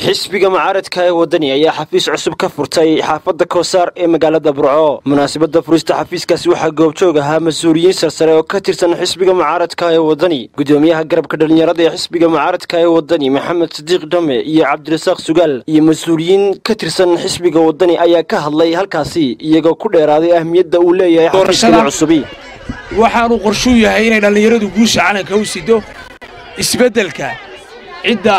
xisbiga mucaaradka ee wadani ayaa xafiis cusub ka furtay xaafadda koosaar ee magaalada burco munaasabadda furista xafiiskaasi waxaa goobjoog ahaa mas-uuliyiin sarsare oo ka tirsan xisbiga mucaaradka ee wadani gudoomiyaha garabka dhallinyarada ee xisbiga mucaaradka ee wadani maxamed sadiiq dhame iyo cabdirasaaq sugaal iyo mas-uuliyiin ka tirsan xisbiga wadani ayaa ka hadlay halkaasi iyagoo ku dheeraaday ahmiyadda uu leeyahay xafiiskani cusubi waxaanu qorshuu yahay inay dhallinyaradu guusha calanka u sido isbeddelka cidda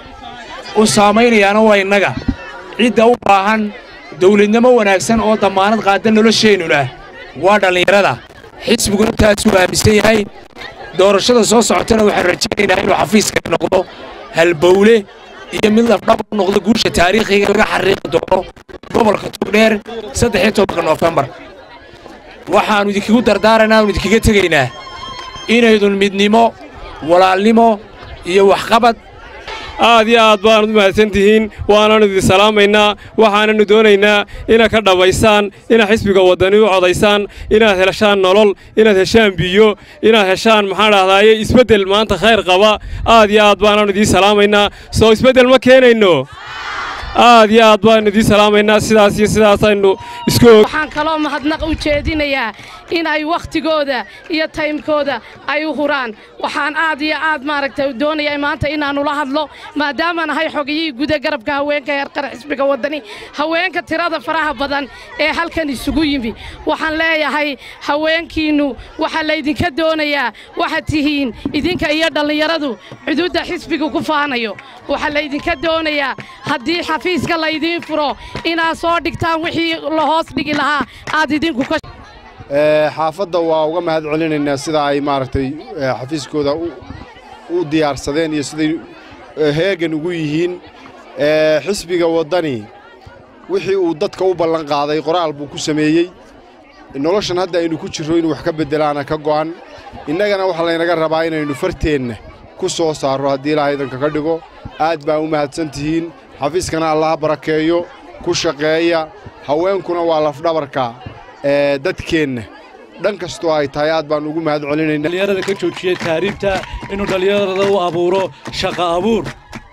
u saamaynayaana waa innaga cidda u baahan dawladnimo wanaagsan oo dammaanad qaada nolosheennuna waa dhallinyarada xisbiguna taasuu aaminsan yahay doorashada soo socotana waxaan rajaynaynaa inuu xafiiskani noqdo halbowle iyo mid lafdhaba u noqdo guusha taariikhiga laga xariiqi doono gobolka togdheer saddex iyo tobanka noofembar waxaannu idinkagu dardaarana aanu idinkaga tegaynaa inaydun midnimo walaalnimo iyo waxqabad aad iyo aad baanad u mahadsan tihiin waananu idin salaamaynaa waxaananu doonaynaa inaad ka dhammaysaan inaad xisbiga waddani u codaysaan inaad heshaan nolol inaad heshaan biyo inaad heshaan maxaan dhahdaaye isbeddel maanta khayr qaba aad iyo aad baananu idiin salaamaynaa soo isbeddel ma keenayno aad iyo aad baanu idiin salaamaynaa sidaas iyo sidaasaynu isku waxaan kaloo mahadnaq u jeedinayaa in ay wakhtigooda iyo taymkooda ay u huraan waxaan aad iyo aad maaragtay doonayaa maanta inaannu la hadlo maadaama nahay xogiyihii guda garabka haweenka heerqara xisbiga waddani haweenka tirada faraha badan ee halkan isugu yimi waxaan leeyahay haweenkiinnu waxaa laydinka doonayaa waxaad tihiin idinka iyo dhallinyaradu xuduudda xisbiga ku faanayo waxaa laydinka doonayaa haddii xafiiska laydiin furo inaad soo dhigtaan wixii la hoos dhigi lahaa aad idinku ka xaafadda waa uga mahad celinaynaa sida ay maaragtay xafiiskooda u diyaarsadeen iyo siday heegan ugu yihiin xisbiga waddani wixii uu dadka u ballan qaaday qoraal buu ku sameeyey noloshan hadda aynu ku jirro inuu wax ka beddelaana ka go'an innagana waxaa laynaga rabaa inaynu farteenna ku soo saarro haddii ilaaha idanka ka dhigo aad baa u mahadsan tihiin xafiiskana allaha barakeeyo ku shaqeeya haweenkuna waa lafdhabarka dadkeenna dhan kastoo ay tahay aad baan ugu mahad celinaynaa dhallinyarada ka joojiyey taariibta inuu dhallinyarada u abuuro shaqa abuur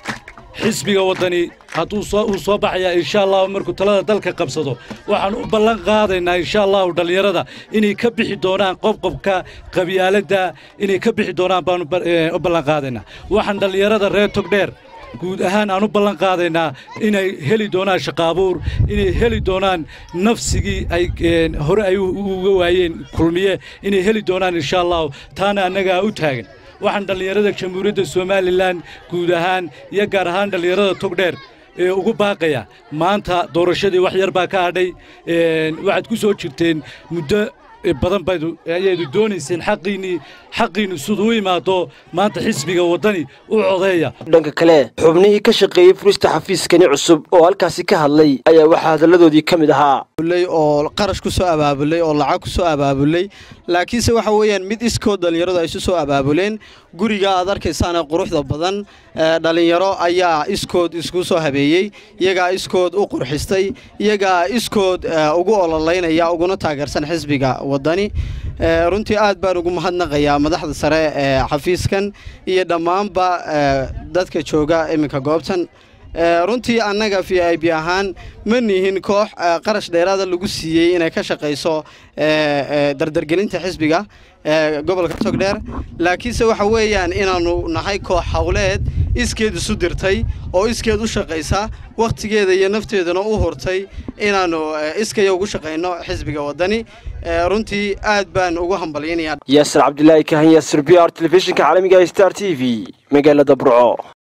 xisbiga waddani hadduu uu soo baxayaa insha allahu markuu talada dalka qabsado waxaan u ballan qaadaynaa insha allahu dhallinyarada inay ka bixi doonaan qobqobka qabyaaladda inay ka bixi doonaan baanu u ballan qaadaynaa waxaan dhallinyarada reer togdheer guud ahaan aan u ballan qaadaynaa inay heli doonaan shaqaabuur inay heli doonaan nafsigii ay hore ay uga waayeen kulmiye inay heli doonaan insha allahu taana annagaa u taagan waxaan dhallinyarada jamhuuriyadda somalilan guud ahaan iyo gaar ahaan dhallinyarada togdheer ee ugu baaqaya maanta doorashadii wax yar baa ka hadhay waxaad ku soo jirteen muddo badan baydu ayaydu doonayseen xaqiinnii xaqiinnu siduu u imaado maanta xisbiga waddani u codeeya dhanka kale xubnihii ka shaqeeyey furista xafiiskani cusub oo halkaasi ka hadlay ayaa waxaa hadalladoodii ka mid ahaa oo qarash ku soo abaabulay oo lacag ku soo abaabulay laakiinse waxa weeyaan mid iskood dhallinyaradu ay isu soo abaabuleen guriga aad arkaysaana quruxda badan dhallinyaro ayaa iskood isku soo habeeyey iyagaa iskood u qurxistay iyagaa iskood ugu ololaynaya uguna taageersan xisbiga waddani runtii aad baan ugu mahadnaqayaa madaxda sare ee xafiiskan iyo dhammaanba dadka jooga iminka goobtan runtii annaga v i b ahaan ma nihin koox qarash dheeraada lagu siiyey inay ka shaqayso dardargelinta xisbiga gobolka togdheer laakiinse waxa weeyaan inaannu nahay koox howleed iskeed isu dirtay oo iskeed u shaqaysa wakhtigeeda iyo nafteedana u hurtay inaannu iskaya ugu shaqayno xisbiga waddani runtii aad baan ugu hambalyanayaa yaasir cabdilaahi kahan yaasir b r telefishinka caalamiga star t v magaalada burco